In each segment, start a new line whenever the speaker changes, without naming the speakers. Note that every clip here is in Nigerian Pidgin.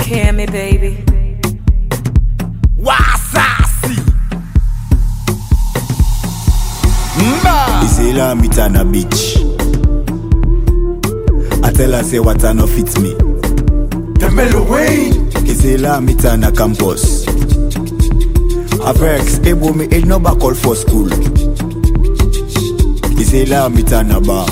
hear me, baby.
Wasasi. Mba.
Isela meet on a beach. I tell her say what I no fit me.
The Mellow Wayne.
Isela meet on a campus. A vex, able me ain't no back call for school. Isela meet on a bar.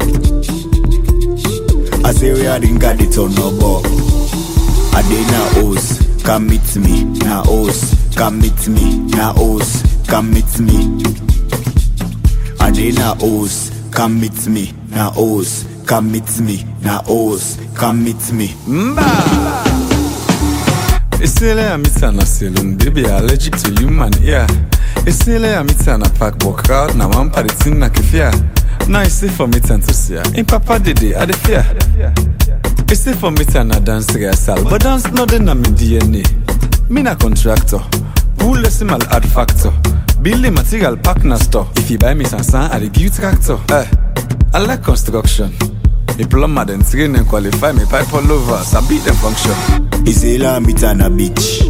I say we are in got it on no bar. I dey na hoes, come meet me. Na hoes, come meet me. Na hoes, come meet me. I dey na hoes, come meet me. Na hoes, come meet me. Na hoes, come meet me.
Mba.
Isele ya mita na saloon, baby allergic to human ear. Isele ya mita na park walk out, na one party thing na kefia. Now it's safe for me to see ya. In papa dede, I dey fear. It's safe for me to na dance rehearsal, but dance no dey na me DNA. Me na contractor, who listen mal add factor. Building material pack na store. If you buy me sansan, I dey give you tractor. Eh, I like construction. Me plumber then train and qualify me pipe all over, so beat them function.
Isela meet on a beach.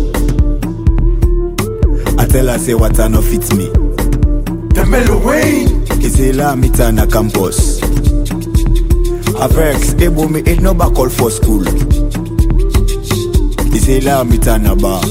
I tell her say what I no fit me.
The Mellow Wayne.
Isela meet on a campus. A vex, able me ain't no back call for school. Isela meet on a bar.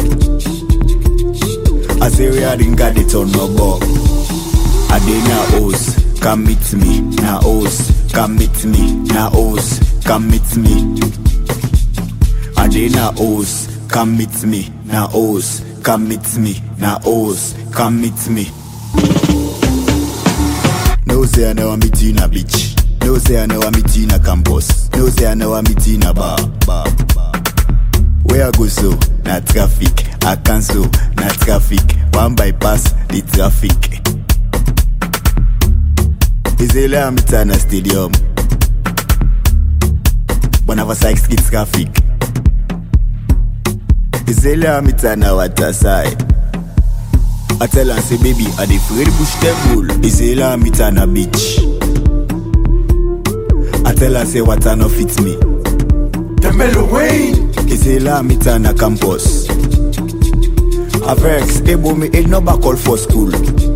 I say we are in got it on no bar. I dey na hoes, come meet me. Na hoes, come meet me. Na hoes, come meet me. I dey na hoes, come meet me. Na hoes, come meet me. Na hoes, come meet me. No say I never meet you in a beach. No say I never meet you in a campus. No say I never meet you in a bar. bar, bar. Where I go so? Na traffic. I cancel. Na traffic. One bypass the traffic. Isela meet her na stadium. Whenever Sykes get traffic. Isela meet her na water side. I tell her say baby I dey afraid bush table. Isela meet her na beach. I tell her say water no fit me.
The Mellow Wayne.
Isela meet her na campus. A vex, able me ain't no back call for school.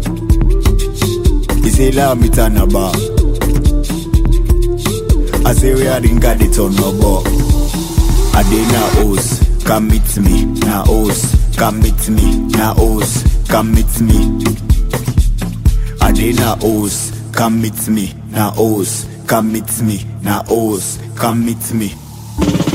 Isela meet her na bar. I say we are in got it on no bar. I dey na hoes, come meet me. Na hoes, come meet me. Na hoes, come meet me. I dey na hoes, come meet me. Na hoes, come meet me. Na hoes, come meet me.